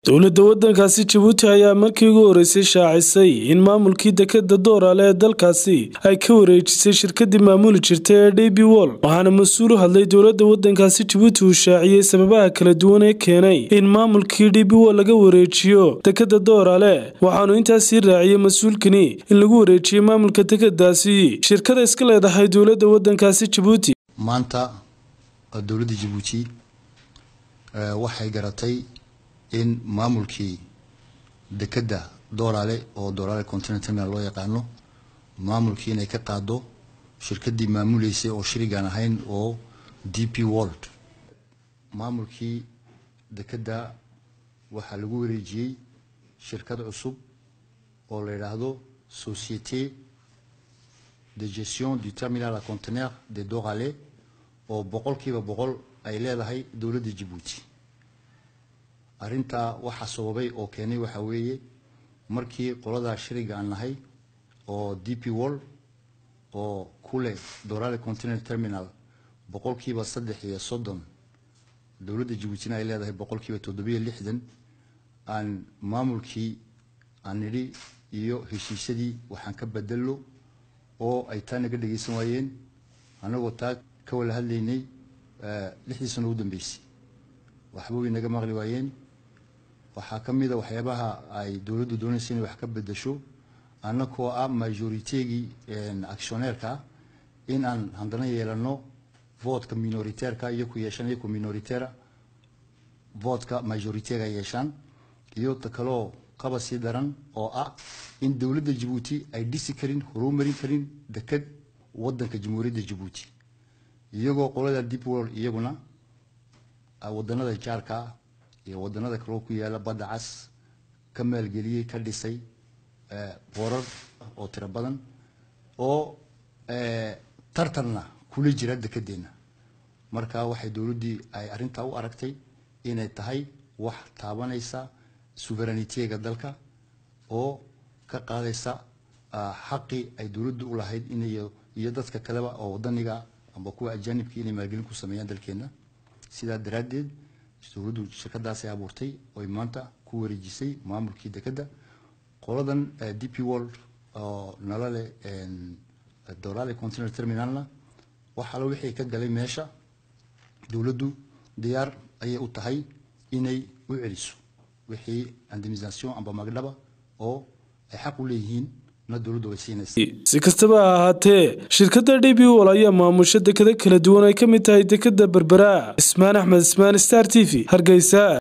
dowladda waddankaasi jabuuti ayaa markii ugu horreysay shaacisay in maamulkii dekeda dooraale ee dalkaasi ay ka wareejisay shirkadii maamuli jirtay ee d b wol waxaana mas-uul u hadlay dowladda waddankaasi jabuuti uu shaaciyey sababaha kala duwan ee keenay in maamulkii d b wol laga wareejiyo dekeda dooraale waxaanu intaasii raaciyey mas-uulkani in lagu wareejiyey maamulka dekedaasi shirkada iska leedahay dowladda waddankaasi jabuuti maanta dowladda jabuuti waxay garatay in maamulkii dekedda dooraale oo dooraale continent terminal loo yaqaano maamulkii inay ka qaado shirkaddii maamuleysay oo shirigaan ahayn oo d p world maamulkii dekedda waxaa lagu wareejiyey shirkad cusub oo la yidhaahdo société de gestion du terminal à conteneur de Dorale oo boqolkiiba boqol ay leedahay dowladda jabuuti arrintaa waxaa sababay oo keenay waxaa weeye markii qoladaa shiriga aan nahay oo d p wall oo ku leh dorale continent terminal boqolkiiba saddex iyo soddon dowladda jabuutina ay leedahay boqolkiiba toddobiyo lixdan aan maamulkii aan nidhi iyo heshiisyadii waxaan ka bedello oo ay taa naga dhageysan waayeen annagoo taa ka wala hadlaynay lixdii sano ugu dambeysay waxba way naga maqli waayeen waxaa ka mid a waxyaabaha ay dowladdu doonaysa inay wax ka bedesho annakoo ah majoritegii actioneerka in aan haddana yeelano votka minoriteerka iyo ku yeeshaan iyo ku minoritera votka majoritega yeeshaan iyo ta kaloo qaba sii daran oo ah in dowladda jabuuti ay dhisi karin horumarin karin deked waddanka jamhuuriyadda jabuuti iyagoo qolada deep world iyaguna waddanada jaarka iyo waddanada kaloo ku yaala badda cas ka maalgeliyey ka dhisay boorar oo tiro badan oo tartanna kula jira dekedeenna marka waxay dowladdii ay arrintaa u aragtay inay tahay wax taabanaysa suveranitega dalka oo ka qaadaysa xaqii ay dowladdu u lahayd inay iyo dadka kaleba oo wadaniga amba kuwa ajaanibka inay maalgelin ku sameeyaan dalkeenna sidaa daraaddeed dowladdu shirkadaasay abuurtay oy maanta ku wareejisay maamulkii dekedda qoladan d p world oo nala leh dorale continental terminalna waxaala wixii ka galay meesha dowladdu diyaar ayay u tahay inay u celiso wixii indemnisation amba magdhaba oo ay xaq u leeyihiin si kastaba ha ahaatee shirkadda d b wol ayaa maamusha dekado kala duwan ay ka mid tahay dekeda berbera ismaan axmed ismaan star t v hargeysa